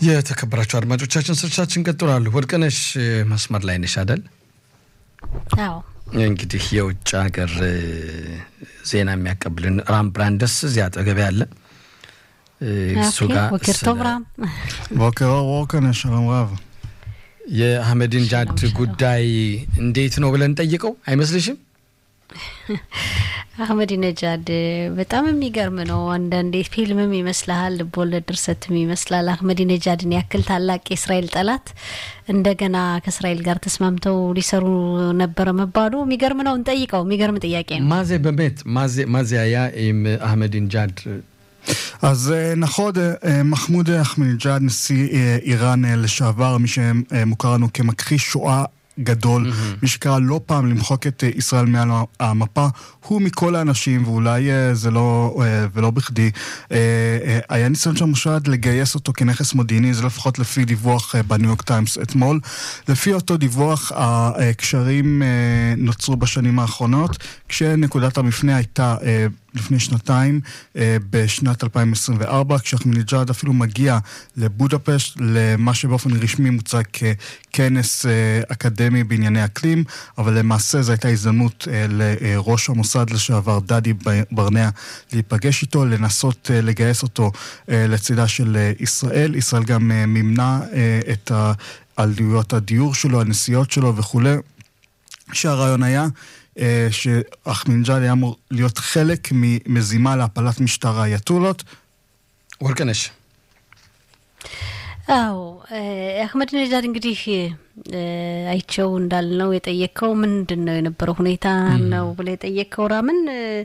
የተከበራቸው አድማጮቻችን ስርቻችን ቀጥሏሉ። ወርቅነሽ መስመር ላይ ነሽ አደል? አዎ። እንግዲህ የውጭ ሀገር ዜና የሚያቀብልን ራም ብራንደስ እዚያ አጠገብ ያለ እሱ ጋር בוקר טוב רם. בוקר אור וורקנש, שלום רב. የአህመድን ጃድ ጉዳይ እንዴት ነው ብለን ጠይቀው አይመስልሽም? አህመዲነጃድ በጣም የሚገርም ነው። አንዳንዴ ፊልምም ይመስልሃል፣ ልቦለድ ድርሰትም ይመስላል። አህመዲነጃድን ያክል ታላቅ የእስራኤል ጠላት እንደገና ከእስራኤል ጋር ተስማምተው ሊሰሩ ነበረ መባሉ የሚገርም ነው። እንጠይቀው። የሚገርም ጥያቄ ነው። ማዜ በሜት ማዜ היה עם אחמדינג'אד אז אה, נכון, אה, מחמוד אחמדינג'אד, נשיא אה, איראן אה, לשעבר, מי שמוכר לנו כמכחיש שואה גדול, מי שקרא לא פעם למחוק את אה, ישראל מעל המפה, הוא מכל האנשים, ואולי אה, זה לא, אה, ולא בכדי, אה, אה, היה ניסיון של המושד לגייס אותו כנכס מודיעיני, זה לפחות לפי דיווח אה, בניו יורק טיימס אתמול. לפי אותו דיווח, הקשרים אה, נוצרו בשנים האחרונות, כשנקודת המפנה הייתה אה, לפני שנתיים, אה, בשנת 2024, כשאחמדינג'אד אפילו מגיע לבודפשט, למה שבאופן רשמי מוצג ככנס אה, אקדמי בענייני אקלים, אבל למעשה זו הייתה הזדמנות אה, לראש המוסד לשעבר דדי ברנע להיפגש איתו, לנסות אה, לגייס אותו אה, לצידה של אה, ישראל. ישראל גם אה, מימנה אה, את עלויות הדיור שלו, הנסיעות שלו וכולי. שהרעיון היה אה, שאחמדינג'אד היה אמור להיות חלק ממזימה להפלת משטר האייתולות. ወርቅነሽ አዎ አህመዲነጃድ እንግዲህ አይቸው እንዳልነው የጠየቀው ምንድን ነው የነበረው ሁኔታ ነው ብለ የጠየቀው ራምን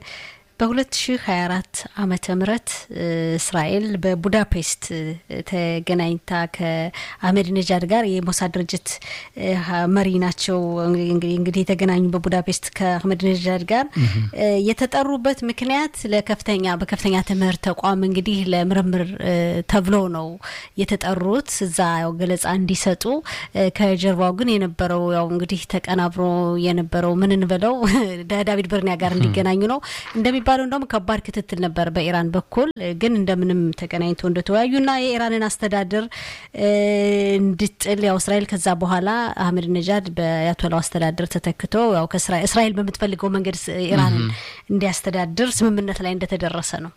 በ2024 ዓመተ ምህረት እስራኤል በቡዳፔስት ተገናኝታ ከአህመዲነጃድ ጋር የሞሳድ ድርጅት መሪ ናቸው። እንግዲህ የተገናኙ በቡዳፔስት ከአህመዲነጃድ ጋር የተጠሩበት ምክንያት ለከፍተኛ በከፍተኛ ትምህርት ተቋም እንግዲህ ለምርምር ተብሎ ነው የተጠሩት እዛ ያው ገለጻ እንዲሰጡ። ከጀርባው ግን የነበረው ያው እንግዲህ ተቀናብሮ የነበረው ምን እንበለው ዳዊድ በርኒያ ጋር እንዲገናኙ ነው እንደሚ የሚባለው እንደውም ከባድ ክትትል ነበር በኢራን በኩል ግን እንደምንም ተገናኝቶ እንደተወያዩና የኢራንን አስተዳደር እንድጥል ያው እስራኤል ከዛ በኋላ አህመድ ነጃድ በአያቶላው አስተዳደር ተተክቶ ያው እስራኤል በምትፈልገው መንገድ ኢራንን እንዲያስተዳድር ስምምነት ላይ እንደተደረሰ ነው።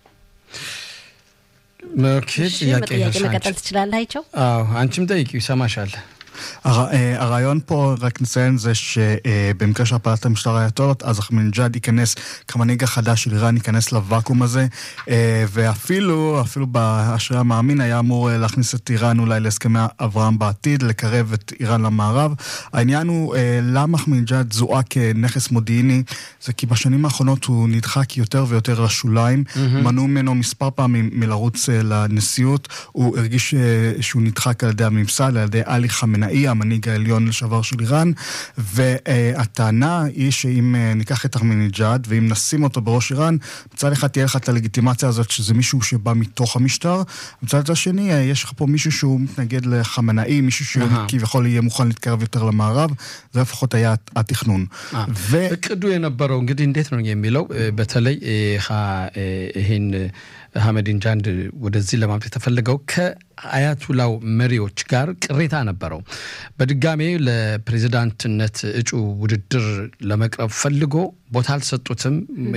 ጥያቄ መቀጠል ትችላለህ አይቸው? አዎ አንቺም ጠይቂ ይሰማሻል። הרעיון פה, רק נציין, זה שבמקרה של הפעלת המשטר האייתולות, אז אחמדינג'אד ייכנס, כמנהיג החדש של איראן, ייכנס לוואקום הזה, ואפילו, אפילו באשרי המאמין, היה אמור להכניס את איראן אולי להסכמי אברהם בעתיד, לקרב את איראן למערב. העניין הוא, למה אחמדינג'אד זוהה כנכס מודיעיני? זה כי בשנים האחרונות הוא נדחק יותר ויותר לשוליים, mm-hmm. מנעו ממנו מספר פעמים מלרוץ לנשיאות, הוא הרגיש שהוא נדחק על ידי הממסד, על ידי עלי חמנאי. חמינאי, המנהיג העליון לשעבר של איראן, והטענה היא שאם ניקח את אחמדינג'אד ואם נשים אותו בראש איראן, מצד אחד תהיה לך את הלגיטימציה הזאת שזה מישהו שבא מתוך המשטר, מצד השני יש לך פה מישהו שהוא מתנגד לחמינאי, מישהו שכביכול יהיה מוכן להתקרב יותר למערב, זה לפחות היה התכנון. እቅዱ የነበረው እንግዲህ እንዴት ነው የሚለው በተለይ ይህን አህመዲነጃድ ወደዚህ ለማምጣት የተፈለገው ከአያቱላው መሪዎች ጋር ቅሬታ ነበረው። በድጋሜ ለፕሬዚዳንትነት እጩ ውድድር ለመቅረብ ፈልጎ ቦታ አልሰጡትም፣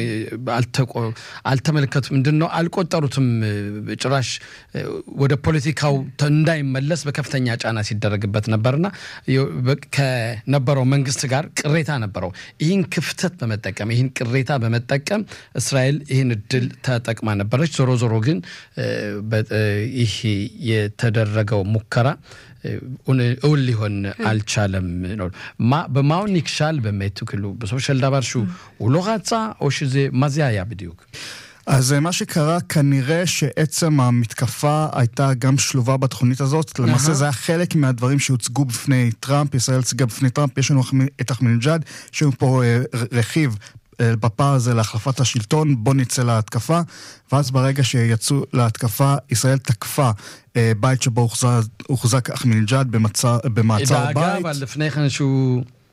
አልተመለከቱም፣ ምንድን ነው አልቆጠሩትም። ጭራሽ ወደ ፖለቲካው እንዳይመለስ በከፍተኛ ጫና ሲደረግበት ነበርና ከነበረው መንግስት ጋር ቅሬታ ነበረው። ይህን ክፍተት በመጠቀም ይህን ቅሬታ በመጠቀም እስራኤል ይህን እድል ተጠቅማ ነበረች። ዞሮ ዞሮ ግን ይህ የተደረገው ሙከራ እውን ሊሆን አልቻለም ነው በማውን ይክሻል באמת כאילו בסופו של דבר שהוא הוא לא רצה או שזה מה זה היה בדיוק? אז מה שקרה, כנראה שעצם המתקפה הייתה גם שלובה בתוכנית הזאת. למעשה זה היה חלק מהדברים שהוצגו בפני טראמפ, ישראל הציגה בפני טראמפ, יש לנו את אחמדינג'אד, יש לנו פה רכיב בפער הזה להחלפת השלטון, בוא נצא להתקפה. ואז ברגע שיצאו להתקפה, ישראל תקפה בית שבו הוחזק אחמדינג'אד במעצר בית. דאגה, אבל לפני כן שהוא...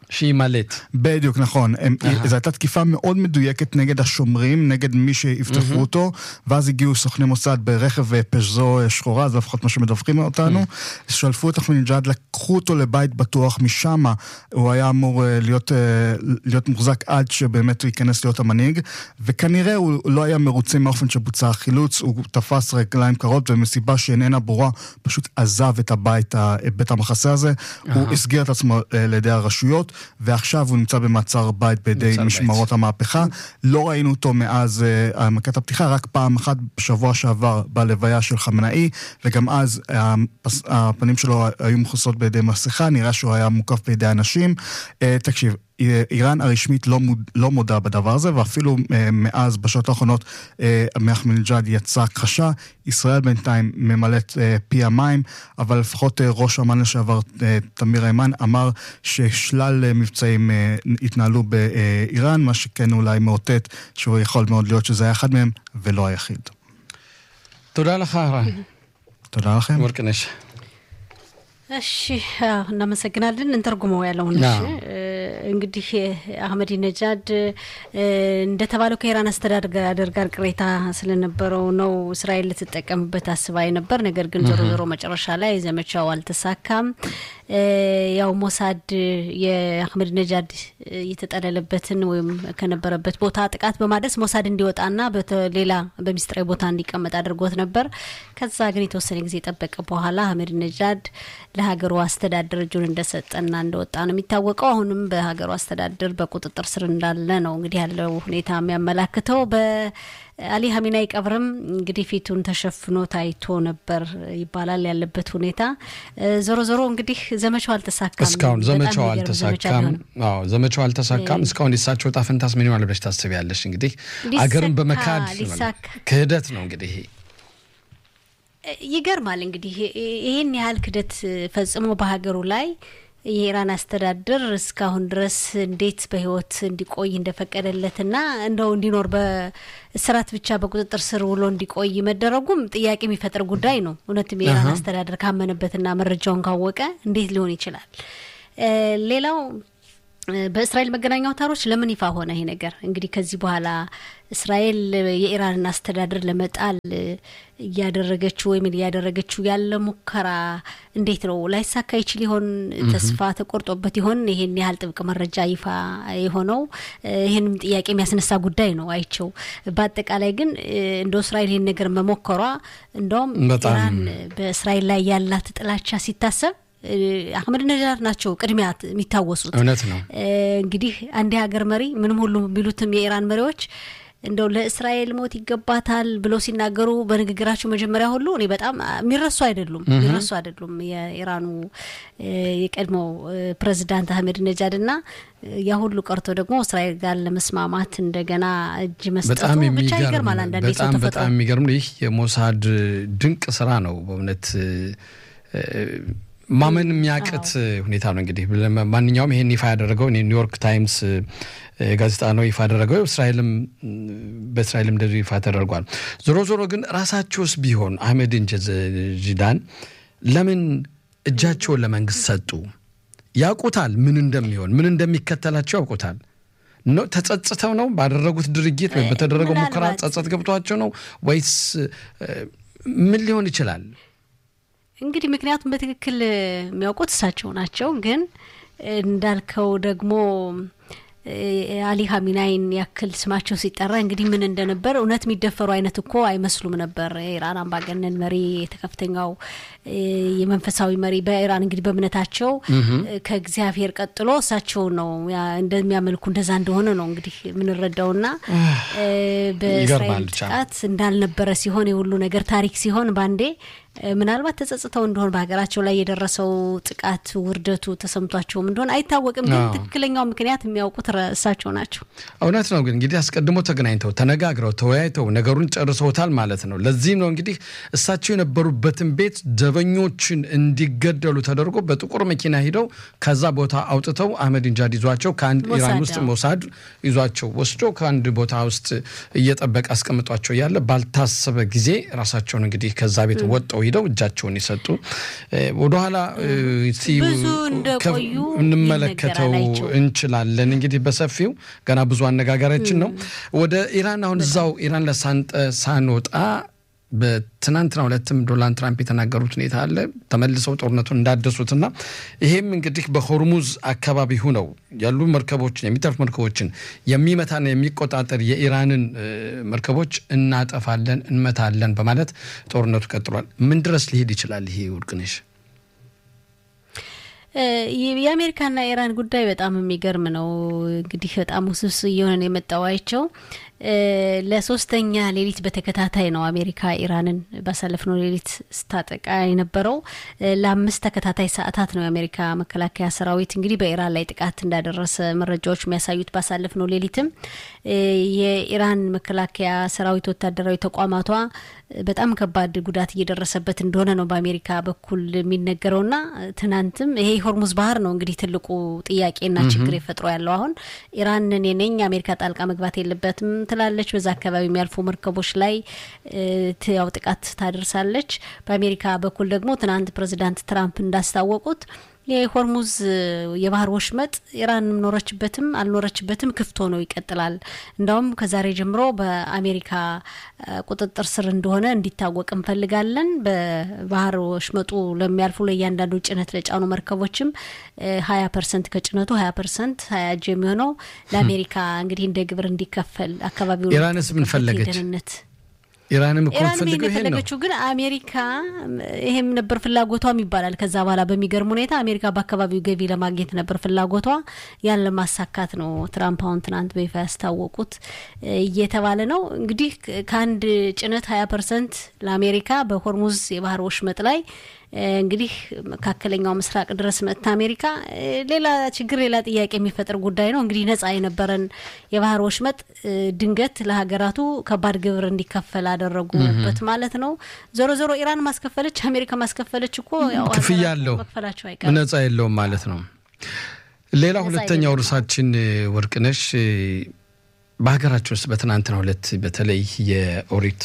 שימלט. בדיוק, נכון. הם, זו הייתה תקיפה מאוד מדויקת נגד השומרים, נגד מי שיפתחו אותו, ואז הגיעו סוכני מוסד ברכב פז'זו שחורה, זה לפחות מה שמדווחים אותנו, שלפו את אחמדינג'אד, לקחו אותו לבית בטוח, משם הוא היה אמור להיות, להיות מוחזק עד שבאמת הוא ייכנס להיות המנהיג, וכנראה הוא לא היה מרוצה מהאופן שבוצע החילוץ, הוא תפס רגליים קרות, ומסיבה שאיננה ברורה, פשוט עזב את הבית, בית המחסה הזה, הוא הסגיר את עצמו לידי הרשויות. ועכשיו הוא נמצא במעצר בית בידי משמרות בית. המהפכה. לא ראינו אותו מאז uh, מכת הפתיחה, רק פעם אחת בשבוע שעבר בלוויה של חמנאי, וגם אז הפס, הפנים שלו היו מכוסות בידי מסכה, נראה שהוא היה מוקף בידי אנשים. Uh, תקשיב, איראן הרשמית לא, מוד, לא מודה בדבר הזה, ואפילו אה, מאז, בשעות האחרונות, אה, מאחמדינג'אד יצא הכחשה. ישראל בינתיים ממלאת אה, פי המים, אבל לפחות אה, ראש אמ"ן לשעבר, אה, תמיר היימן, אמר ששלל אה, מבצעים אה, התנהלו באיראן, מה שכן אולי מאותת שהוא יכול מאוד להיות שזה היה אחד מהם, ולא היחיד. תודה לך, רן. תודה לכם. ወርቅነሽ እሺ እናመሰግናለን። እንተርጉመው ያለውን እሺ እንግዲህ አህመዲ ነጃድ እንደተባለው ከኢራን አስተዳደር ጋር ቅሬታ ስለነበረው ነው እስራኤል ልትጠቀምበት አስባ ነበር። ነገር ግን ዞሮ ዞሮ መጨረሻ ላይ ዘመቻው አልተሳካም። ያው ሞሳድ የአህመድ ነጃድ የተጠለለበትን ወይም ከነበረበት ቦታ ጥቃት በማድረስ ሞሳድ እንዲወጣና ሌላ በሚስጥራዊ ቦታ እንዲቀመጥ አድርጎት ነበር። ከዛ ግን የተወሰነ ጊዜ የጠበቀ በኋላ አህመድ ነጃድ ለሀገሩ አስተዳደር እጁን እንደሰጠና እንደወጣ ነው የሚታወቀው። አሁንም በሀገሩ አስተዳደር በቁጥጥር ስር እንዳለ ነው እንግዲህ ያለው ሁኔታ የሚያመላክተው። በአሊ ሀሚናይ ቀብርም እንግዲህ ፊቱን ተሸፍኖ ታይቶ ነበር ይባላል ያለበት ሁኔታ። ዞሮ ዞሮ እንግዲህ ዘመቻው አልተሳካም። እስካሁን ዘመቻው አልተሳካም። አዎ ዘመቻው አልተሳካም። እስካሁን የሳቸው ዕጣ ፈንታስ ምን ይሆናል ብለሽ ታስቢያለሽ? እንግዲህ አገርን በመካድ ክህደት ነው እንግዲህ ይገርማል እንግዲህ ይህን ያህል ክደት ፈጽሞ በሀገሩ ላይ የኢራን አስተዳደር እስካሁን ድረስ እንዴት በሕይወት እንዲቆይ እንደፈቀደለትና እንደው እንዲኖር በስራት ብቻ በቁጥጥር ስር ውሎ እንዲቆይ መደረጉም ጥያቄ የሚፈጥር ጉዳይ ነው። እውነትም የኢራን አስተዳደር ካመነበትና መረጃውን ካወቀ እንዴት ሊሆን ይችላል? ሌላው በእስራኤል መገናኛ አውታሮች ለምን ይፋ ሆነ ይሄ ነገር? እንግዲህ ከዚህ በኋላ እስራኤል የኢራንን አስተዳደር ለመጣል እያደረገችው ወይም እያደረገችው ያለ ሙከራ እንዴት ነው ላይሳካ ይችል ይሆን? ተስፋ ተቆርጦበት ይሆን ይሄን ያህል ጥብቅ መረጃ ይፋ የሆነው? ይህንም ጥያቄ የሚያስነሳ ጉዳይ ነው አይቸው። በአጠቃላይ ግን እንደ እስራኤል ይህን ነገር መሞከሯ እንደውም ኢራን በእስራኤል ላይ ያላት ጥላቻ ሲታሰብ አህመድ ነጃድ ናቸው ቅድሚያ የሚታወሱት። እውነት ነው። እንግዲህ አንድ ሀገር መሪ ምንም ሁሉ ቢሉትም የኢራን መሪዎች እንደው ለእስራኤል ሞት ይገባታል ብለው ሲናገሩ በንግግራቸው መጀመሪያ ሁሉ እኔ በጣም የሚረሱ አይደሉም የሚረሱ አይደሉም። የኢራኑ የቀድሞው ፕሬዚዳንት አህመድ ነጃድ እና ያ ሁሉ ቀርቶ ደግሞ እስራኤል ጋር ለመስማማት እንደገና እጅ መስጠቱ ብቻ ይገርማል። አንዳንዴ ሰው ተፈጥሮ በጣም የሚገርም ይህ የሞሳድ ድንቅ ስራ ነው በእውነት ማመን የሚያቅት ሁኔታ ነው። እንግዲህ ማንኛውም ይሄን ይፋ ያደረገው ኒውዮርክ ታይምስ ጋዜጣ ነው ይፋ ያደረገው። እስራኤልም በእስራኤልም እንደዚሁ ይፋ ተደርጓል። ዞሮ ዞሮ ግን ራሳቸውስ ቢሆን አህመድን ጂዳን ለምን እጃቸውን ለመንግስት ሰጡ? ያውቁታል ምን እንደሚሆን ምን እንደሚከተላቸው ያውቁታል። ተጸጽተው ነው ባደረጉት ድርጊት ወይም በተደረገው ሙከራ ጸጸት ገብቷቸው ነው ወይስ ምን ሊሆን ይችላል? እንግዲህ ምክንያቱም በትክክል የሚያውቁት እሳቸው ናቸው። ግን እንዳልከው ደግሞ አሊ ሀሚናይን ያክል ስማቸው ሲጠራ እንግዲህ ምን እንደነበር እውነት የሚደፈሩ አይነት እኮ አይመስሉም ነበር። የኢራን አምባገነን መሪ ከፍተኛው የመንፈሳዊ መሪ በኢራን እንግዲህ በእምነታቸው ከእግዚአብሔር ቀጥሎ እሳቸው ነው እንደሚያመልኩ እንደዛ እንደሆነ ነው እንግዲህ የምንረዳውና በእስራኤል ጥቃት እንዳልነበረ ሲሆን የሁሉ ነገር ታሪክ ሲሆን ባንዴ ምናልባት ተጸጽተው እንደሆን በሀገራቸው ላይ የደረሰው ጥቃት ውርደቱ ተሰምቷቸውም እንደሆን አይታወቅም። ግን ትክክለኛው ምክንያት የሚያውቁት እሳቸው ናቸው። እውነት ነው። ግን እንግዲህ አስቀድሞ ተገናኝተው ተነጋግረው ተወያይተው ነገሩን ጨርሰውታል ማለት ነው። ለዚህም ነው እንግዲህ እሳቸው የነበሩበትን ቤት ዘበኞችን እንዲገደሉ ተደርጎ በጥቁር መኪና ሂደው ከዛ ቦታ አውጥተው አህመዲነጃድ ይዟቸው ከአንድ ኢራን ውስጥ ሞሳድ ይዟቸው ወስዶ ከአንድ ቦታ ውስጥ እየጠበቀ አስቀምጧቸው ያለ ባልታሰበ ጊዜ ራሳቸውን እንግዲህ ከዛ ቤት ወጠው ሂደው እጃቸውን የሰጡ ወደኋላ ብዙ እንደቆዩ እንመለከተው ይነገራል። እንችላለን። እንግዲህ በሰፊው ገና ብዙ አነጋጋሪያችን ነው። ወደ ኢራን አሁን እዛው ኢራን ለሳንጠ ሳንወጣ በትናንትናው ዕለትም ዶናልድ ትራምፕ የተናገሩት ሁኔታ አለ። ተመልሰው ጦርነቱን እንዳደሱትና ይሄም እንግዲህ በሆርሙዝ አካባቢ ሁነው ያሉ መርከቦችን የሚተርፍ መርከቦችን የሚመታና የሚቆጣጠር የኢራንን መርከቦች እናጠፋለን፣ እንመታለን በማለት ጦርነቱ ቀጥሏል። ምን ድረስ ሊሄድ ይችላል? ይሄ ውድቅነሽ የአሜሪካና ኢራን ጉዳይ በጣም የሚገርም ነው። እንግዲህ በጣም ውስብስብ እየሆነ ነው የመጣው አይቸው ለሶስተኛ ሌሊት በተከታታይ ነው አሜሪካ ኢራንን ባሳለፍነው ሌሊት ስታጠቃ የነበረው። ለአምስት ተከታታይ ሰዓታት ነው የአሜሪካ መከላከያ ሰራዊት እንግዲህ በኢራን ላይ ጥቃት እንዳደረሰ መረጃዎች የሚያሳዩት። ባሳለፍነው ሌሊትም የኢራን መከላከያ ሰራዊት ወታደራዊ ተቋማቷ በጣም ከባድ ጉዳት እየደረሰበት እንደሆነ ነው በአሜሪካ በኩል የሚነገረውና ትናንትም ይሄ ሆርሙዝ ባህር ነው እንግዲህ ትልቁ ጥያቄና ችግር የፈጥሮ ያለው አሁን ኢራን እኔ ነኝ አሜሪካ ጣልቃ መግባት የለበትም ትላለች። በዛ አካባቢ የሚያልፉ መርከቦች ላይ ያው ጥቃት ታደርሳለች። በአሜሪካ በኩል ደግሞ ትናንት ፕሬዚዳንት ትራምፕ እንዳስታወቁት የሆርሙዝ የባህር ወሽመጥ ኢራን ኖረችበትም አልኖረችበትም ክፍት ሆኖ ይቀጥላል። እንዳውም ከዛሬ ጀምሮ በአሜሪካ ቁጥጥር ስር እንደሆነ እንዲታወቅ እንፈልጋለን። በባህር ወሽመጡ ለሚያልፉ ለእያንዳንዱ ጭነት ለጫኑ መርከቦችም ሀያ ፐርሰንት ከጭነቱ ሀያ ፐርሰንት ሀያ እጅ የሚሆነው ለአሜሪካ እንግዲህ እንደ ግብር እንዲከፈል አካባቢው ኢራንስ ምን ፈለገች? ደህንነት ኢራንም እኮ ኢራን የምትፈልገው ይሄን ነው። የፈለገችው ግን አሜሪካ ይሄም ነበር ፍላጎቷም ይባላል። ከዛ በኋላ በሚገርም ሁኔታ አሜሪካ በአካባቢው ገቢ ለማግኘት ነበር ፍላጎቷ። ያን ለማሳካት ነው ትራምፕ አሁን ትናንት በይፋ ያስታወቁት እየተባለ ነው። እንግዲህ ከአንድ ጭነት ሀያ ፐርሰንት ለአሜሪካ በሆርሙዝ የባህር ወሽመጥ ላይ እንግዲህ መካከለኛው ምስራቅ ድረስ መጥታ አሜሪካ ሌላ ችግር ሌላ ጥያቄ የሚፈጥር ጉዳይ ነው። እንግዲህ ነጻ የነበረን የባህር ወሽመጥ ድንገት ለሀገራቱ ከባድ ግብር እንዲከፈል አደረጉበት ማለት ነው። ዞሮ ዞሮ ኢራን ማስከፈለች፣ አሜሪካ ማስከፈለች እኮ ያው ክፍያ ሀገራቱ አለው መክፈላቸው አይቀርም። ነጻ የለውም ማለት ነው። ሌላ ሁለተኛው የለም። ርዕሳችን ወርቅነሽ በሀገራችን ውስጥ በትናንትናው ዕለት በተለይ የኦሪት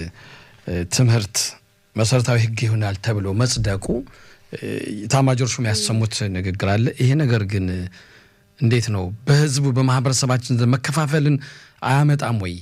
ትምህርት መሰረታዊ ሕግ ይሆናል ተብሎ መጽደቁ ኤታማዦር ሹም ያሰሙት ንግግር አለ። ይሄ ነገር ግን እንዴት ነው በህዝቡ በማህበረሰባችን ዘንድ መከፋፈልን አያመጣም ወይ?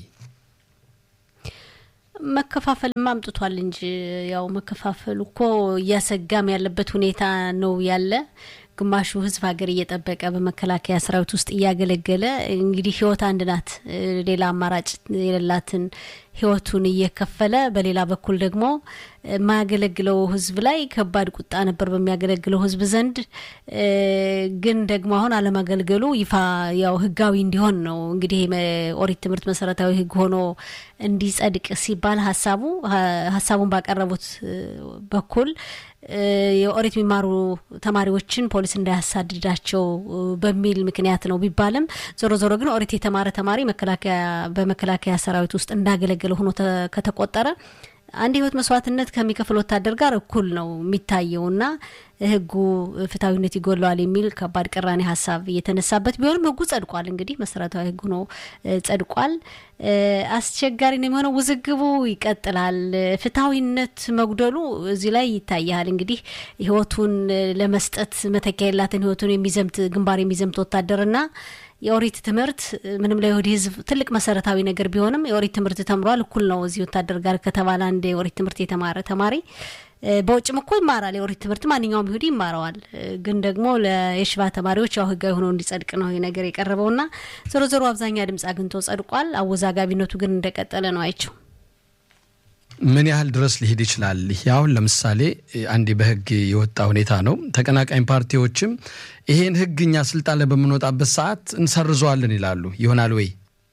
መከፋፈል አምጥቷል እንጂ ያው መከፋፈሉ እኮ እያሰጋም ያለበት ሁኔታ ነው ያለ ግማሹ ህዝብ ሀገር እየጠበቀ በመከላከያ ሰራዊት ውስጥ እያገለገለ እንግዲህ ህይወት አንድ ናት፣ ሌላ አማራጭ የሌላትን ህይወቱን እየከፈለ በሌላ በኩል ደግሞ የማያገለግለው ህዝብ ላይ ከባድ ቁጣ ነበር በሚያገለግለው ህዝብ ዘንድ። ግን ደግሞ አሁን አለማገልገሉ ይፋ ያው ህጋዊ እንዲሆን ነው እንግዲህ ኦሪት ትምህርት መሰረታዊ ህግ ሆኖ እንዲጸድቅ ሲባል ሀሳቡ ሀሳቡን ባቀረቡት በኩል የኦሪት የሚማሩ ተማሪዎችን ፖሊስ እንዳያሳድዳቸው በሚል ምክንያት ነው ቢባልም ዞሮ ዞሮ ግን ኦሪት የተማረ ተማሪ መከላከያ በመከላከያ ሰራዊት ውስጥ እንዳገለገለ ሆኖ ከተቆጠረ አንድ ህይወት መስዋዕትነት ከሚከፍል ወታደር ጋር እኩል ነው የሚታየውና ህጉ ፍትሐዊነት ይጎለዋል የሚል ከባድ ቅራኔ ሀሳብ እየተነሳበት ቢሆንም ህጉ ጸድቋል። እንግዲህ መሰረታዊ ህጉ ነው ጸድቋል። አስቸጋሪ ነው የሚሆነው። ውዝግቡ ይቀጥላል። ፍትሐዊነት መጉደሉ እዚህ ላይ ይታያል። እንግዲህ ህይወቱን ለመስጠት መተኪያ የላትን ህይወቱን የሚዘምት ግንባር የሚዘምት ወታደርና የኦሪት ትምህርት ምንም ለይሁዲ ህዝብ ትልቅ መሰረታዊ ነገር ቢሆንም የኦሪት ትምህርት ተምሯል፣ እኩል ነው እዚህ ወታደር ጋር ከተባለ አንድ የኦሪት ትምህርት የተማረ ተማሪ በውጭም እኮ ይማራል። የኦሪት ትምህርት ማንኛውም ይሁዲ ይማረዋል። ግን ደግሞ ለየሽባ ተማሪዎች ያው ህጋዊ ሆኖ እንዲጸድቅ ነው ይህ ነገር የቀረበውና ዞሮ ዞሮ አብዛኛ ድምጽ አግኝቶ ጸድቋል። አወዛጋቢነቱ ግን እንደቀጠለ ነው አይቸው ምን ያህል ድረስ ሊሄድ ይችላል? ይህ አሁን ለምሳሌ አንዴ በህግ የወጣ ሁኔታ ነው። ተቀናቃኝ ፓርቲዎችም ይሄን ህግ እኛ ስልጣን ላይ በምንወጣበት ሰዓት እንሰርዘዋለን ይላሉ። ይሆናል ወይ?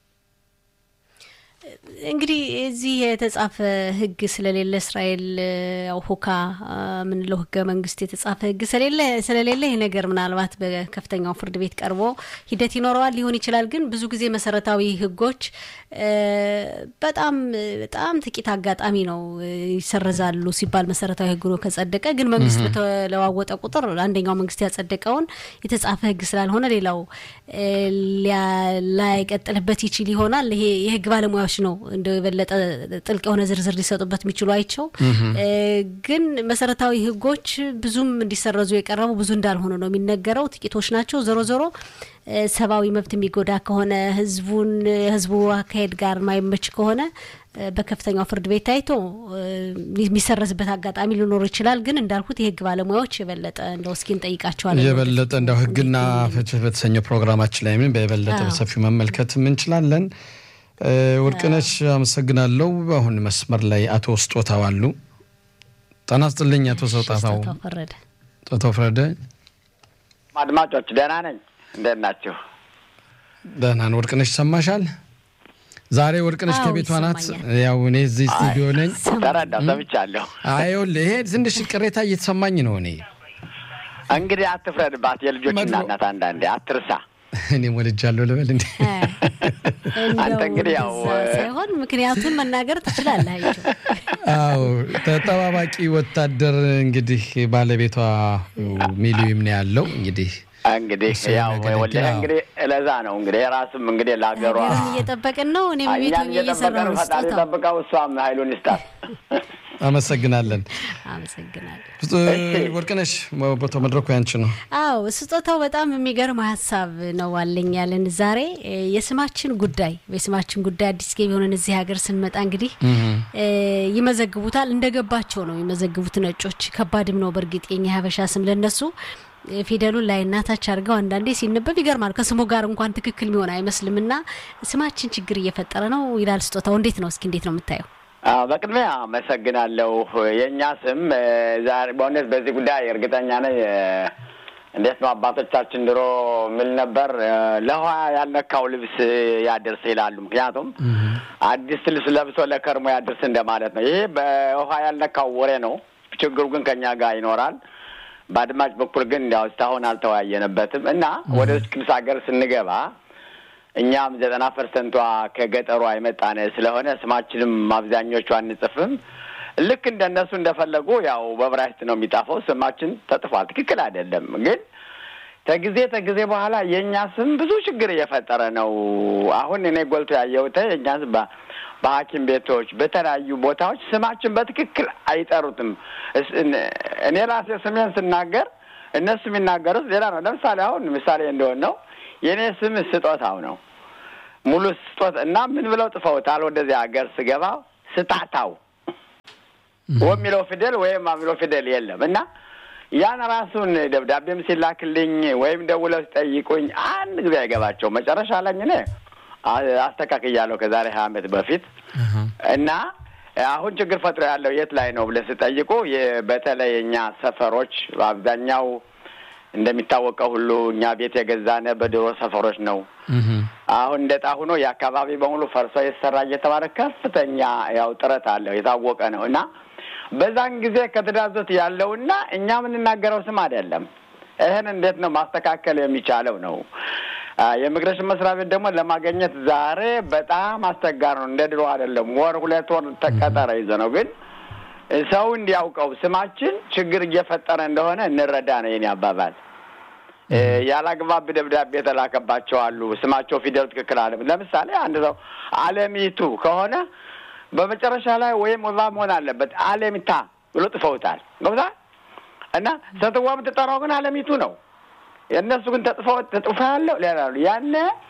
እንግዲህ እዚህ የተጻፈ ህግ ስለሌለ እስራኤል ያው ሁካ ምንለው ህገ መንግስት የተጻፈ ህግ ስለሌለ ስለሌለ ይህ ነገር ምናልባት በከፍተኛው ፍርድ ቤት ቀርቦ ሂደት ይኖረዋል ሊሆን ይችላል። ግን ብዙ ጊዜ መሰረታዊ ህጎች በጣም በጣም ጥቂት አጋጣሚ ነው ይሰረዛሉ ሲባል መሰረታዊ ህግ ነው ከጸደቀ። ግን መንግስት በተለዋወጠ ቁጥር አንደኛው መንግስት ያጸደቀውን የተጻፈ ህግ ስላልሆነ ሌላው ላይቀጥልበት ይችል ይሆናል። ይሄ የህግ ባለሙያዎች ነው እንደው የበለጠ ጥልቅ የሆነ ዝርዝር ሊሰጡበት የሚችሉ አይቸው ግን መሰረታዊ ህጎች ብዙም እንዲሰረዙ የቀረቡ ብዙ እንዳልሆኑ ነው የሚነገረው። ጥቂቶች ናቸው። ዞሮ ዞሮ ሰብአዊ መብት የሚጎዳ ከሆነ ህዝቡን ህዝቡ አካሄድ ጋር ማይመች ከሆነ በከፍተኛው ፍርድ ቤት ታይቶ የሚሰረዝበት አጋጣሚ ሊኖር ይችላል። ግን እንዳልኩት የህግ ባለሙያዎች የበለጠ እንደው እስኪ እንጠይቃቸዋለን። የበለጠ እንደው ህግና ፍትህ በተሰኘው ፕሮግራማችን ላይ ምን በየበለጠ በሰፊው መመልከት እንችላለን። ወርቅነሽ አመሰግናለሁ። አሁን መስመር ላይ አቶ ስጦታው አሉ። ጤና ይስጥልኝ አቶ ስጦታው። ስጦታው ፈረደ። አድማጮች ደህና ነኝ። እንዴት ናችሁ? ደህና ነው። ወርቅነሽ ይሰማሻል? ዛሬ ወርቅነሽ ከቤቷ ናት። ያው እኔ እዚህ ስቱዲዮ ነኝ። ተረዳሁ፣ ሰምቻለሁ። ይኸውልህ ይሄ ትንሽ ቅሬታ እየተሰማኝ ነው። እኔ እንግዲህ አትፍረድባት፣ የልጆች እናት አንዳንዴ አትርሳ። እኔም ወልጃለሁ ልበል እንዴ? አንተ እንግዲህ ያው ሳይሆን ምክንያቱን መናገር ትችላለህ። አዎ ተጠባባቂ ወታደር እንግዲህ ባለቤቷ ሚሊዮን ነው ያለው እንግዲህ እንግዲህ ያው ወልደ እንግዲህ ለዛ ነው እንግዲህ የራስም እንግዲህ ለሀገሯ እየጠበቅን ነው። እኔም ቤት እኛን እየጠበቀን ፈጣሪ ጠብቀው እሷም ኃይሉን ይስጣት። አመሰግናለን። አመሰግናለን። ወርቅነሽ ቦታው መድረኩ ያንቺ ነው። አዎ ስጦታው በጣም የሚገርም ሀሳብ ነው አለኝ ያለን ዛሬ የስማችን ጉዳይ የስማችን ጉዳይ አዲስ ገቢ የሆነን እዚህ ሀገር ስንመጣ እንግዲህ ይመዘግቡታል። እንደገባቸው ነው የሚመዘግቡት ነጮች። ከባድም ነው በእርግጥ የኛ ሀበሻ ስም ለነሱ ፊደሉን ላይ እናታች አድርገው አንዳንዴ ሲነበብ ይገርማል። ከስሙ ጋር እንኳን ትክክል የሚሆን አይመስልም እና ስማችን ችግር እየፈጠረ ነው ይላል ስጦታው። እንዴት ነው እስኪ እንዴት ነው የምታየው? በቅድሚያ አመሰግናለሁ። የእኛ ስም ዛሬ በእውነት በዚህ ጉዳይ እርግጠኛ ነኝ። እንዴት ነው አባቶቻችን ድሮ ምል ነበር ለውሃ ያልነካው ልብስ ያድርስ ይላሉ። ምክንያቱም አዲስ ልብስ ለብሶ ለከርሞ ያድርስ እንደማለት ነው። ይሄ በውሃ ያልነካው ወሬ ነው። ችግሩ ግን ከኛ ጋር ይኖራል። በአድማጭ በኩል ግን እንዲያው እስካሁን አልተወያየንበትም እና ወደ ቅዱስ ሀገር ስንገባ እኛም ዘጠና ፐርሰንቷ ከገጠሯ የመጣነ ስለሆነ ስማችንም አብዛኞቹ አንጽፍም። ልክ እንደነሱ እንደፈለጉ ያው በብራይስጥ ነው የሚጣፈው። ስማችን ተጥፏል። ትክክል አይደለም ግን ከጊዜ ከጊዜ በኋላ የእኛ ስም ብዙ ችግር እየፈጠረ ነው። አሁን እኔ ጎልቶ ያየሁት የእኛ ስም በሐኪም ቤቶች በተለያዩ ቦታዎች ስማችን በትክክል አይጠሩትም። እኔ ራሴ ስሜን ስናገር እነሱ የሚናገሩት ሌላ ነው። ለምሳሌ አሁን ምሳሌ እንደሆን ነው የእኔ ስም ስጦታው ነው ሙሉ ስጦት እና ምን ብለው ጥፈውታል። ወደዚህ ሀገር ስገባ ስጣታው ወሚለው ፊደል ወይም ማሚለው ፊደል የለም እና ያን ራሱን ደብዳቤም ሲላክልኝ ወይም ደውለው ሲጠይቁኝ አንድ ጊዜ አይገባቸው። መጨረሻ ላይ እኔ አስተካክያለሁ ከዛሬ ሀያ ዓመት በፊት እና አሁን ችግር ፈጥሮ ያለው የት ላይ ነው ብለህ ስጠይቁ በተለይ እኛ ሰፈሮች በአብዛኛው እንደሚታወቀው ሁሉ እኛ ቤት የገዛነ በድሮ ሰፈሮች ነው። አሁን እንደ ዕጣ ሆኖ የአካባቢ በሙሉ ፈርሶ የተሰራ እየተባለ ከፍተኛ ያው ጥረት አለው የታወቀ ነው እና በዛን ጊዜ ከተዳዞት ያለውና እኛ የምንናገረው ስም አይደለም። ይህን እንዴት ነው ማስተካከል የሚቻለው ነው። የኢሚግሬሽን መስሪያ ቤት ደግሞ ለማግኘት ዛሬ በጣም አስቸጋሪ ነው። እንደ ድሮ አይደለም። ወር ሁለት ወር ተቀጠረ ይዘ ነው። ግን ሰው እንዲያውቀው ስማችን ችግር እየፈጠረ እንደሆነ እንረዳ ነው የኔ አባባል። ያላግባብ ደብዳቤ የተላከባቸው አሉ። ስማቸው ፊደል ትክክል አለ። ለምሳሌ አንድ ሰው አለሚቱ ከሆነ በመጨረሻ ላይ ወይም ወባ መሆን አለበት አለሚታ ብሎ ጥፈውታል። ገብታ እና ሴትዋ የምትጠራው ግን አለሚቱ ነው። የእነሱ ግን ተጥፎ ተጥፎ ያለው ሌላ ነው። ያነ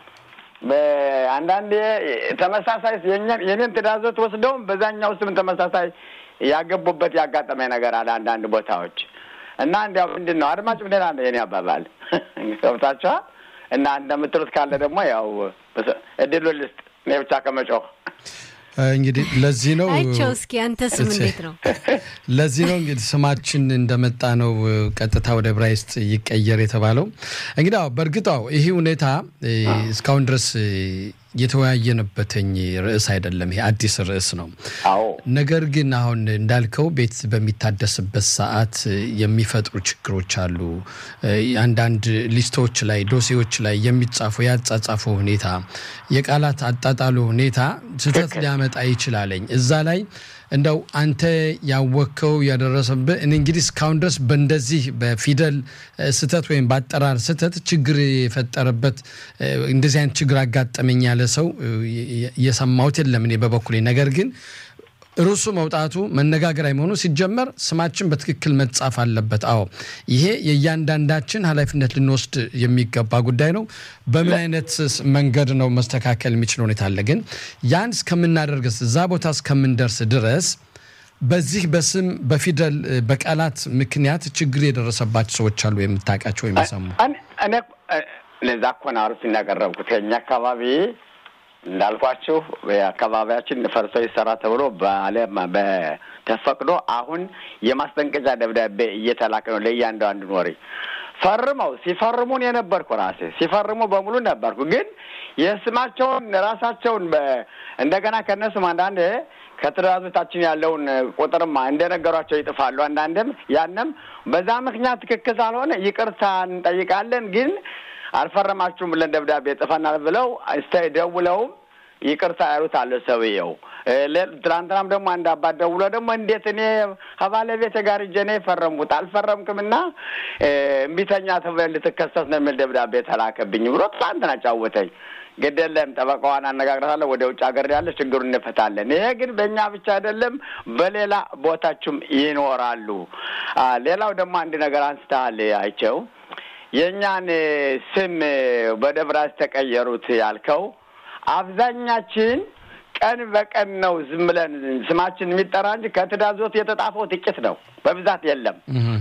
አንዳንዴ ተመሳሳይ የኔን ትእዛዞት ወስደውም በዛኛው ስም ተመሳሳይ ያገቡበት ያጋጠመ ነገር አለ አንዳንድ ቦታዎች እና እንዲያው ምንድን ነው አድማጭ ምንድን አለ የኔ አባባል ገብታችኋል። እና እንደምትሉት ካለ ደግሞ ያው እድሉ ልስጥ እኔ ብቻ ከመጮህ እንግዲህ ለዚህ ነው አይቸው እስኪ አንተ ስም እንዴት ነው? ለዚህ ነው እንግዲህ ስማችን እንደመጣ ነው ቀጥታ ወደ ዕብራይስጥ ይቀየር የተባለው። እንግዲህ አዎ በእርግጥ አዎ ይህ ሁኔታ እስካሁን ድረስ የተወያየንበትኝ ርዕስ አይደለም። ይሄ አዲስ ርዕስ ነው። አዎ ነገር ግን አሁን እንዳልከው ቤት በሚታደስበት ሰዓት የሚፈጥሩ ችግሮች አሉ። አንዳንድ ሊስቶች ላይ ዶሴዎች ላይ የሚጻፉ ያጻጻፉ ሁኔታ፣ የቃላት አጣጣሉ ሁኔታ ስህተት ሊያመጣ ይችላለኝ። እዛ ላይ እንደው አንተ ያወቅከው ያደረሰብህ እኔ እንግዲህ እስካሁን ድረስ በእንደዚህ በፊደል ስህተት ወይም በአጠራር ስህተት ችግር የፈጠረበት እንደዚህ አይነት ችግር አጋጠመኝ ያለ ሰው እየሰማሁት የለም እኔ በበኩሌ ነገር ግን ርዕሱ መውጣቱ መነጋገሪያ መሆኑ ሲጀመር ስማችን በትክክል መጻፍ አለበት። አዎ ይሄ የእያንዳንዳችን ኃላፊነት ልንወስድ የሚገባ ጉዳይ ነው። በምን አይነት መንገድ ነው መስተካከል የሚችል ሁኔታ አለ። ግን ያን እስከምናደርግስ እዛ ቦታ እስከምንደርስ ድረስ በዚህ በስም በፊደል በቃላት ምክንያት ችግር የደረሰባቸው ሰዎች አሉ የምታውቃቸው ወይም የሰሙ? እኔ ለዛ እኮ ነው አርፍ ያቀረብኩት ከኛ አካባቢ እንዳልኳችሁ አካባቢያችን ፈርሶ ይሰራ ተብሎ በዓለም በተፈቅዶ አሁን የማስጠንቀቂያ ደብዳቤ እየተላከ ነው ለእያንዳንዱ ኖሪ ፈርመው ሲፈርሙን የነበርኩ ራሴ ሲፈርሙ በሙሉ ነበርኩ። ግን የስማቸውን ራሳቸውን እንደገና ከእነሱም አንዳንድ ከትእዛዞቻችን ያለውን ቁጥርማ እንደነገሯቸው ይጥፋሉ። አንዳንድም ያንም በዛ ምክንያት ትክክል ሳልሆነ ይቅርታ እንጠይቃለን ግን አልፈረማችሁም ብለን ደብዳቤ ጽፈናል ብለው እስተ ደውለውም ይቅርታ ያሉት አለ ሰውየው። ትናንትናም ደግሞ አንድ አባት ደውሎ ደግሞ እንዴት እኔ ከባለቤቴ ጋር እጄ ነው የፈረምኩት አልፈረምክም እና እምቢተኛ ተብለን ልትከሰስ ነው የሚል ደብዳቤ ተላከብኝ ብሎ ትናንትና ጫወተኝ። ግድ የለም ጠበቃዋን አነጋግራታለሁ። ወደ ውጭ ሀገር ያለ ችግሩን እንፈታለን። ይሄ ግን በእኛ ብቻ አይደለም፣ በሌላ ቦታችም ይኖራሉ። ሌላው ደግሞ አንድ ነገር አንስተሃል አይቸው የእኛን ስም ወደ ብራስ ተቀየሩት ያልከው አብዛኛችን ቀን በቀን ነው ዝም ብለን ስማችን የሚጠራ እንጂ ከትእዛዞት የተጣፈው ጥቂት ነው፣ በብዛት የለም።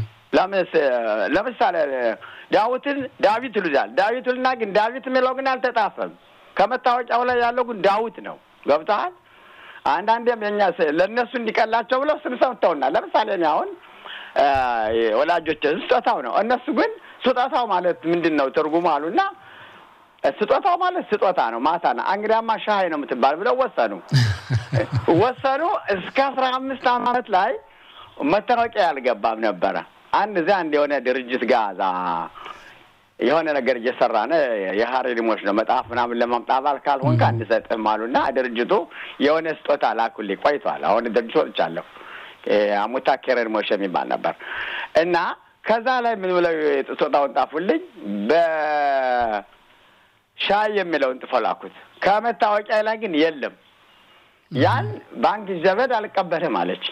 ለምሳሌ ዳዊትን ዳዊት ይሉታል። ዳዊት ልና ግን ዳዊት የሚለው ግን አልተጣፈም። ከመታወቂያው ላይ ያለው ግን ዳዊት ነው። ገብተሃል? አንዳንዴም የኛ ለእነሱ እንዲቀላቸው ብለው ስም ሰምተውናል። ለምሳሌ እኔ አሁን ወላጆች ስጦታው ነው። እነሱ ግን ስጦታው ማለት ምንድን ነው ትርጉሙ አሉና ስጦታው ማለት ስጦታ ነው፣ ማታ ነው። እንግዲያማ ሻይ ነው የምትባል ብለው ወሰኑ ወሰኑ። እስከ አስራ አምስት ዓመት ላይ መታወቂያ ያልገባም ነበረ። አንድ እዚያ አንድ የሆነ ድርጅት ጋዛ የሆነ ነገር እየሰራን የሀሪ ሊሞች ነው መጽሐፍ ምናምን ለማምጣት አባል ካልሆንክ አንሰጥህም አሉና ድርጅቱ የሆነ ስጦታ ላኩልኝ። ቆይቷል። አሁን ድርጅት ወጥቻለሁ። አሙታ ኬረን ሞሽ የሚባል ነበር እና ከዛ ላይ ምን ብለው ስጦታውን ጣፉልኝ። በሻይ የሚለውን ጥፎ ላኩት። ከመታወቂያ ላይ ግን የለም። ያን ባንክ ዘበድ አልቀበልም አለች።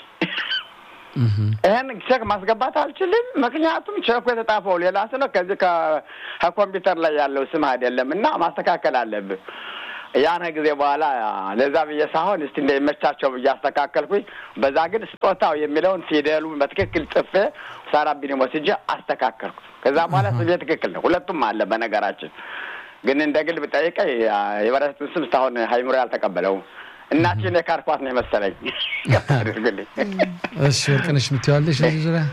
ይህን ቼክ ማስገባት አልችልም፣ ምክንያቱም ቼኩ የተጣፈው ሌላ ስለ ከዚህ ከኮምፒውተር ላይ ያለው ስም አይደለም እና ማስተካከል አለብህ። ያን ጊዜ በኋላ ለዛ ብዬ ሳሆን እስቲ እንደሚመቻቸው ብዬ አስተካከልኩኝ። በዛ ግን ስጦታው የሚለውን ፊደሉን በትክክል ጽፌ ሳራቢኒ ወስጄ አስተካከልኩ። ከዛ በኋላ ስሜ ትክክል ነው። ሁለቱም አለ። በነገራችን ግን እንደ ግል ብጠይቀኝ የበረቱን ስም እስካሁን ሀይምሮ ያልተቀበለውም እናቴን የካርኳት ነው የመሰለኝ። አድርግልኝ። እሺ ወርቅነሽ የምትይዋለሽ እዚህ ዙሪያ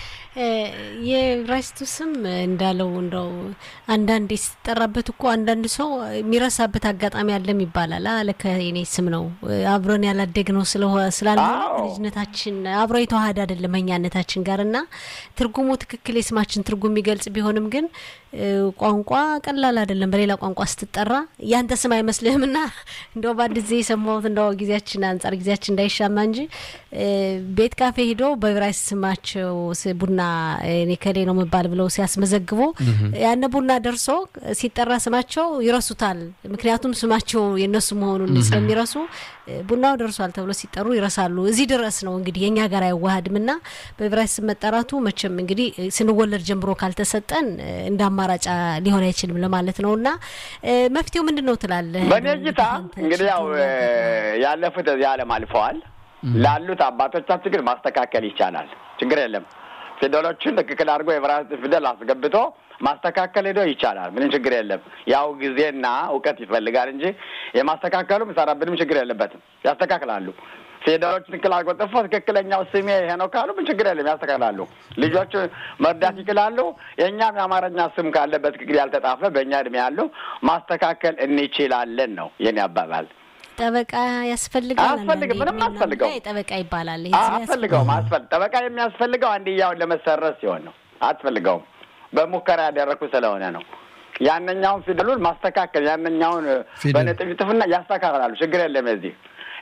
የብራይስቱ ስም እንዳለው እንደው አንዳንዴ ሲጠራበት እኮ አንዳንድ ሰው የሚረሳበት አጋጣሚ አለም ይባላል። አለከ የኔ ስም ነው አብረን ያላደግ ነው ስላልሆነ ልጅነታችን አብሮ የተዋሃደ አይደለም እኛነታችን ጋር እና ትርጉሙ ትክክል የስማችን ትርጉም የሚገልጽ ቢሆንም ግን ቋንቋ ቀላል አይደለም። በሌላ ቋንቋ ስትጠራ ያንተ ስም አይመስልህም እና እንደው በአንድ ጊዜ የሰማሁት እንደው ጊዜያችን አንጻር ጊዜያችን እንዳይሻማ እንጂ ቤት ካፌ ሂዶ በብራይስ ስማቸው ቡና እኔ ከሌ ነው መባል ብለው ሲያስመዘግቡ ያነ ቡና ደርሶ ሲጠራ ስማቸው ይረሱታል። ምክንያቱም ስማቸው የእነሱ መሆኑን ስለሚረሱ ቡናው ደርሷል ተብሎ ሲጠሩ ይረሳሉ። እዚህ ድረስ ነው እንግዲህ የእኛ ጋር አይዋሃድም እና በብራይስ ስም መጠራቱ መቼም እንግዲህ ስንወለድ ጀምሮ ካልተሰጠን እንደ አማራጭ ሊሆን አይችልም ለማለት ነው እና መፍትሄው ምንድን ነው ትላለህ? በእኔ እይታ እንግዲህ ያው ያለፉት እዚህ ዓለም አልፈዋል። ላሉት አባቶቻችን ግን ማስተካከል ይቻላል። ችግር የለም። ፊደሎችን ትክክል አድርጎ የብራይስጥ ፊደል አስገብቶ ማስተካከል ሄዶ ይቻላል። ምንም ችግር የለም። ያው ጊዜና እውቀት ይፈልጋል እንጂ የማስተካከሉ ምሰራብንም ችግር የለበትም። ያስተካክላሉ። ፊደሎች ትክክል አድርጎ ጥፎ ትክክለኛው ስሜ ይሄ ነው ካሉ ምን ችግር የለም፣ ያስተካክላሉ። ልጆች መርዳት ይችላሉ። የእኛም የአማርኛ ስም ካለ በትክክል ያልተጣፈ በእኛ እድሜ ያለው ማስተካከል እንችላለን ነው የኔ አባባል። ጠበቃ ያስፈልጋል? አያስፈልግም። ምንም አያስፈልገው። ጠበቃ ይባላል። አያስፈልገውም። አስፈል ጠበቃ የሚያስፈልገው አንድያውን ለመሰረዝ ሲሆን ነው። አያስፈልገውም። በሙከራ ያደረግኩ ስለሆነ ነው። ያነኛውን ፊደሉን ማስተካከል ያነኛውን በነጥብ ይጥፍና ያስተካክላሉ። ችግር የለም። የዚህ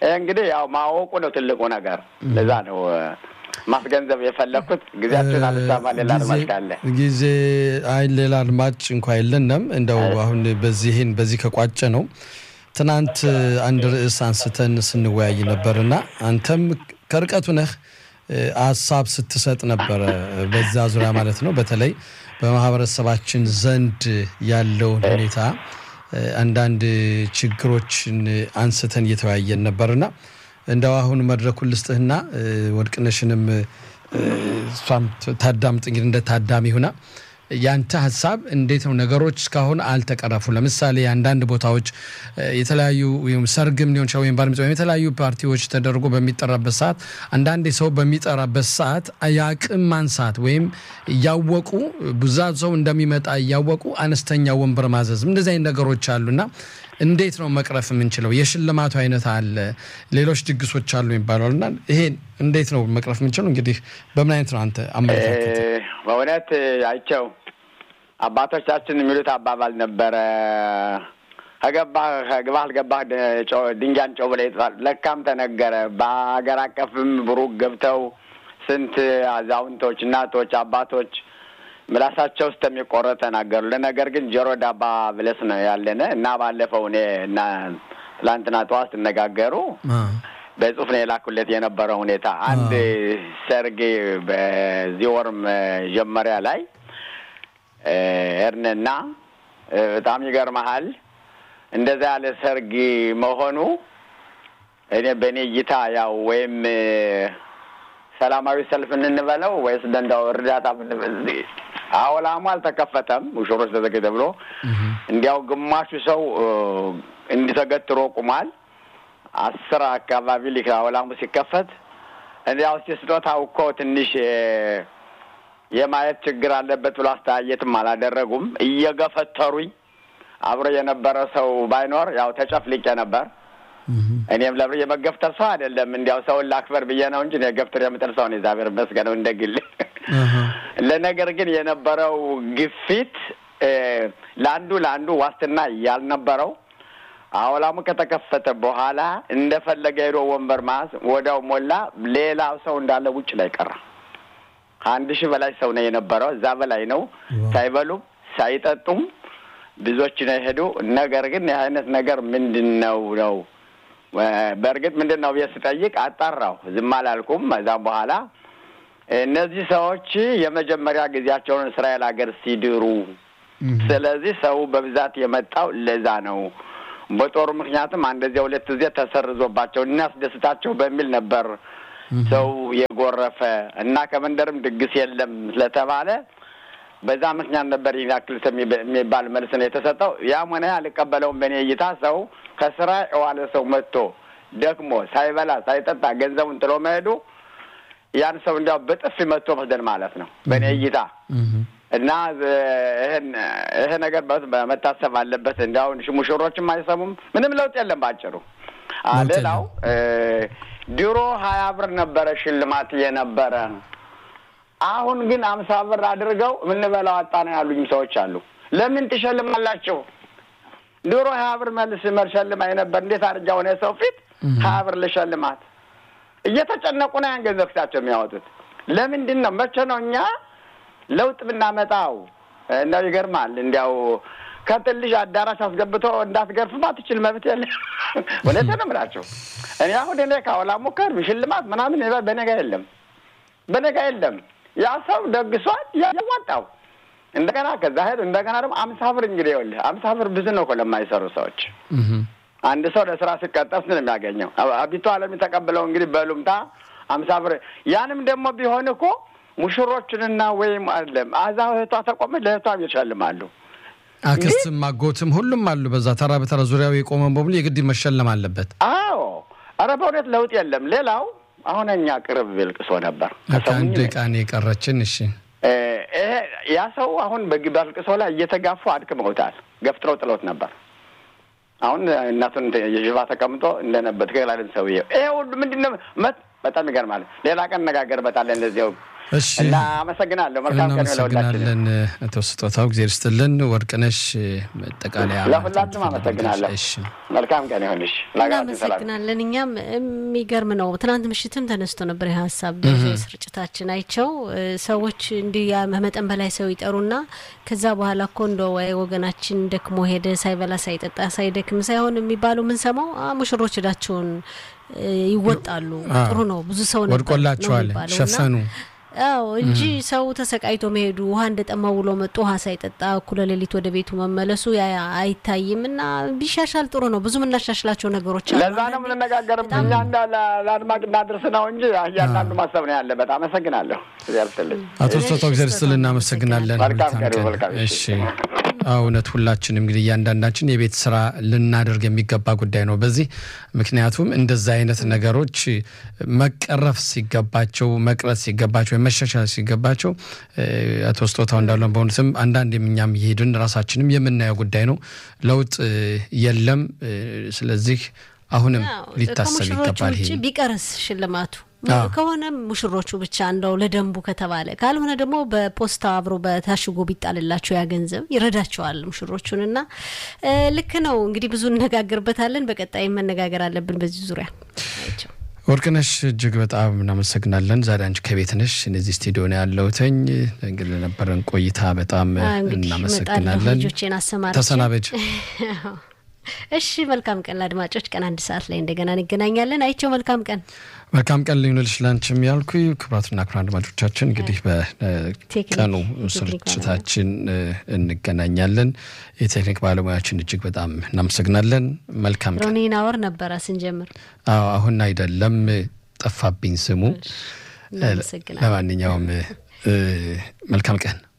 ይህ እንግዲህ ያው ማወቁ ነው ትልቁ ነገር። ለዛ ነው ማስገንዘብ የፈለግኩት። ጊዜያችን አልሳማ ሌላ አድማጭ ካለ ጊዜ አይ ሌላ አድማጭ እንኳ የለንም። እንደው አሁን በዚህን በዚህ ከቋጨ ነው ትናንት አንድ ርዕስ አንስተን ስንወያይ ነበርና አንተም ከርቀቱ ነህ ሀሳብ ስትሰጥ ነበረ በዛ ዙሪያ ማለት ነው። በተለይ በማህበረሰባችን ዘንድ ያለውን ሁኔታ አንዳንድ ችግሮችን አንስተን እየተወያየን ነበርና እንደው አሁን መድረኩን ልስጥህና ወርቅነሽንም እሷም ታዳምጥ እንግዲህ እንደ ታዳሚ ሁና ያንተ ሀሳብ እንዴት ነው? ነገሮች እስካሁን አልተቀረፉ። ለምሳሌ አንዳንድ ቦታዎች የተለያዩ ሰርግም ሊሆን ይችላል ወይም ባርሚት ወይም የተለያዩ ፓርቲዎች ተደርጎ በሚጠራበት ሰዓት አንዳንዴ ሰው በሚጠራበት ሰዓት የአቅም ማንሳት ወይም እያወቁ ብዛት ሰው እንደሚመጣ እያወቁ አነስተኛ ወንበር ማዘዝም እንደዚህ አይነት ነገሮች አሉና እንዴት ነው መቅረፍ የምንችለው? የሽልማቱ አይነት አለ፣ ሌሎች ድግሶች አሉ ይባላል እና ይሄን እንዴት ነው መቅረፍ የምንችለው? እንግዲህ በምን አይነት ነው አንተ አመለካከት? በእውነት አይቸው አባቶቻችን የሚሉት አባባል ነበረ። ከገባህ ከግባህ አልገባህ ድንጋይን ጨው ብለህ ይጥፋል። ለካም ተነገረ። በሀገር አቀፍም ብሩክ ገብተው ስንት አዛውንቶች፣ እናቶች፣ አባቶች ምላሳቸው ውስጥ የሚቆረጥ ተናገሩ። ለነገር ግን ጆሮ ዳባ ብለስ ነው ያለነ እና ባለፈው እኔ እና ትላንትና ጠዋት ሲነጋገሩ በጽሁፍ ነው የላኩለት የነበረው ሁኔታ አንድ ሰርግ በዚህ ወር መጀመሪያ ላይ እርንና በጣም ይገርመሃል እንደዛ ያለ ሰርግ መሆኑ እኔ በእኔ እይታ ያው ወይም ሰላማዊ ሰልፍ እንንበለው ወይስ እንደንዳው እርዳታ አወላሙ አልተከፈተም። ሙሽሮች ተዘገ ብሎ እንዲያው ግማሹ ሰው እንዲተገትሮ ቁሟል። አስር አካባቢ ሊክ አወላሙ ሲከፈት እንዲያው እስቲ ስጦታው እኮ ትንሽ የማየት ችግር አለበት ብሎ አስተያየትም አላደረጉም። እየገፈተሩኝ አብሮ የነበረ ሰው ባይኖር ያው ተጨፍልቄ ነበር። እኔም ለብር የመገፍተር ሰው አይደለም። እንዲያው ሰውን ላክበር ብዬ ነው እንጂ ገፍትር የምጥል ሰው ነው። እግዚአብሔር ይመስገነው እንደ ግል። ለነገር ግን የነበረው ግፊት ለአንዱ ለአንዱ ዋስትና ያልነበረው አውላሙ ከተከፈተ በኋላ እንደፈለገ ሄዶ ወንበር ማዝ ወዲያው ሞላ። ሌላ ሰው እንዳለ ውጭ ላይ ቀረ። ከአንድ ሺህ በላይ ሰው ነው የነበረው። እዛ በላይ ነው። ሳይበሉም ሳይጠጡም ብዙዎች ነው የሄዱ። ነገር ግን ይህ አይነት ነገር ምንድን ነው ነው በእርግጥ ምንድን ነው ብዬ ስጠይቅ አጣራሁ። ዝም አላልኩም። እዛም በኋላ እነዚህ ሰዎች የመጀመሪያ ጊዜያቸውን እስራኤል ሀገር ሲድሩ፣ ስለዚህ ሰው በብዛት የመጣው ለዛ ነው። በጦሩ ምክንያትም አንደዚያ ሁለት ጊዜ ተሰርዞባቸው እናስደስታቸው በሚል ነበር ሰው የጎረፈ እና ከመንደርም ድግስ የለም ስለተባለ በዛ ምክንያት ነበር ይህን ያክል የሚባል መልስ ነው የተሰጠው። ያም ሆነ አልቀበለውም። በእኔ እይታ ሰው ከስራ የዋለ ሰው መጥቶ ደክሞ ሳይበላ ሳይጠጣ ገንዘቡን ጥሎ መሄዱ ያን ሰው እንዲያው በጥፊ መጥቶ መስደን ማለት ነው በእኔ እይታ እና ይህን ይሄ ነገር መታሰብ አለበት። እንዲያሁን ሙሽሮችም አይሰሙም። ምንም ለውጥ የለም ባጭሩ። ሌላው ድሮ ሀያ ብር ነበረ ሽልማት የነበረ አሁን ግን አምሳ ብር አድርገው የምንበላው አጣ ነው ያሉኝ ሰዎች አሉ። ለምን ትሸልማላችሁ? ድሮ ሀያ ብር መልስ መልሸልማኝ ነበር። እንዴት አድርጋ ሆነ ሰው ፊት ሀያ ብር ልሸልማት? እየተጨነቁ ነው ያን ገንዘብ ፊታቸው የሚያወጡት። ለምንድን ነው? መቼ ነው እኛ ለውጥ ብናመጣው? እንደው ይገርማል። እንዲያው ከትልሽ አዳራሽ አስገብቶ እንዳትገርፍም አትችል መብት የለ። እውነቴን ነው የምላቸው። እኔ አሁን እኔ ካወላ ሙከር ሽልማት ምናምን በነጋ የለም፣ በነጋ የለም። ያ ሰው ደግሷል፣ ያዋጣው እንደገና ከዛ ሄዱ። እንደገና ደግሞ አምሳ ብር እንግዲህ ይኸውልህ አምሳ ብር ብዙ ነው እኮ ለማይሰሩ ሰዎች። አንድ ሰው ለስራ ሲቀጠር ነው የሚያገኘው። አቢቶ አለም የተቀበለው እንግዲህ በሉምታ አምሳ ብር። ያንም ደግሞ ቢሆን እኮ ሙሽሮችንና ወይም አለም አዛ እህቷ ተቆመ ለእህቷ ይሸልማሉ። አክስትም አጎትም ሁሉም አሉ። በዛ ተራ በተራ ዙሪያው የቆመን በሙሉ የግድ መሸለም አለበት። አዎ፣ ኧረ በእውነት ለውጥ የለም። ሌላው አሁን እኛ ቅርብ ልቅሶ ነበር አንድ ቃን የቀረችን እሺ ይሄ ያ ሰው አሁን በልቅሶ ላይ እየተጋፉ አድክመውታል። ገፍትረው ጥሎት ነበር። አሁን እናቱን የዥባ ተቀምጦ እንደነበር ትክክል አይደል ሰውዬው። ይሄ ሁሉ ምንድን ነው? በጣም ይገርማል። ሌላ ቀን እነጋገርበታለን። እንደዚያው እሺ እና አመሰግናለሁ። መልካም ቀን ለሁላችን። እናመሰግናለን አቶ ስጦታው ጊዜ ርስጥልን። ወርቅነሽ መጠቃለያ ለሁላችሁም አመሰግናለሁ። እሺ መልካም ቀን ይሁንሽ። ለሀገራችን ሰላም እናመሰግናለን። እኛም የሚገርም ነው። ትናንት ምሽትም ተነስቶ ነበር ይህ ሀሳብ በዚህ ስርጭታችን አይቸው እ፣ ሰዎች እንዲህ ያ መጠን በላይ ሰው ይጠሩና ከዛ በኋላ እኮ እንደ ወይ ወገናችን ደክሞ ሄደ ሳይበላ ሳይጠጣ ሳይደክም ሳይሆን የሚባለው የምንሰማው አ፣ ሙሽሮች እዳቸውን እ፣ ይወጣሉ። አዎ። ጥሩ ነው። ብዙ ሰው ነበር ነው ወድቆላቸዋል፣ የሚባለው እና ሸፈኑ። አዎ እንጂ ሰው ተሰቃይቶ መሄዱ ውሃ እንደጠማው ውሎ መጡ ውሃ ሳይጠጣ እኩለ ሌሊት ወደ ቤቱ መመለሱ ያ አይታይም እና ቢሻሻል ጥሩ ነው። ብዙ የምናሻሽላቸው ነገሮች አሉ። ለዛ ነው የምንነጋገርም እኛ እንዳ ለአድማጭ እናድርስ ነው እንጂ እያንዳንዱ ማሰብ ነው ያለበት። አመሰግናለሁ። እግዚአብሔር ይስጥልኝ። አቶ ስጦታው ጊዜ ርስጥልን እናመሰግናለን። መልካም መልካም ቀን፣ ቀን። መልካም እሺ አዎ፣ እውነት ሁላችንም እንግዲህ እያንዳንዳችን የቤት ስራ ልናደርግ የሚገባ ጉዳይ ነው በዚህ ምክንያቱም እንደዛ አይነት ነገሮች መቀረፍ ሲገባቸው መቅረት ሲገባቸው ወይም መሻሻል ሲገባቸው እ፣ አቶ ስጦታው እንዳለን በእውነትም አንዳንድ እኛም እየሄድን ራሳችንም የምናየው ጉዳይ ነው። ለውጥ እ፣ የለም። እ፣ ስለዚህ አሁንም አዎ፣ ሊታሰብ ከሙሽሮቹ ይገባል። ይሄ ውጭ ቢቀርስ ሽልማቱ አዎ። ከሆነም ሙሽሮቹ ብቻ እንደው ለደንቡ ከተባለ ካልሆነ ደግሞ በፖስታ አብሮ በታሽጎ ቢጣልላቸው ያ ገንዘብ ይረዳቸዋል ሙሽሮቹን እና እ፣ ልክ ነው እንግዲህ ብዙ እነጋገርበታለን። በቀጣይ መነጋገር አለብን በዚህ ዙሪያ አይቸው። ወርቅነሽ እጅግ በጣም እናመሰግናለን። ዛሬ አንቺ ከቤት ነሽ፣ እነዚህ ስቱዲዮ ነው ያለሁትኝ። እንግዲህ ለነበረን ቆይታ በጣም አ፣ እንግዲህ እመጣለሁ እናመሰግናለን። ልጆቼን አሰማርቼ ተሰናበጅ። እሺ መልካም ቀን ለአድማጮች። ቀን አንድ ሰዓት ላይ እንደገና እንገናኛለን። አይቸው መልካም ቀን። መልካም ቀን ሊሆንልሽ ላንቺም ያልኩ ክቡራትና ክቡራን አድማጮቻችን እንግዲህ ቴክኒክ- በቀኑ የቴክኒክ ስርጭታችን እ፣ እንገናኛለን። የቴክኒክ ባለሙያችን እጅግ በጣም እናመሰግናለን። መልካም ቀን። ሮኒን አወር ነበረ ስንጀምር። አዎ አሁን አይደለም ጠፋብኝ ስሙ። እናመሰግናለን። ለማንኛውም እ፣ መልካም ቀን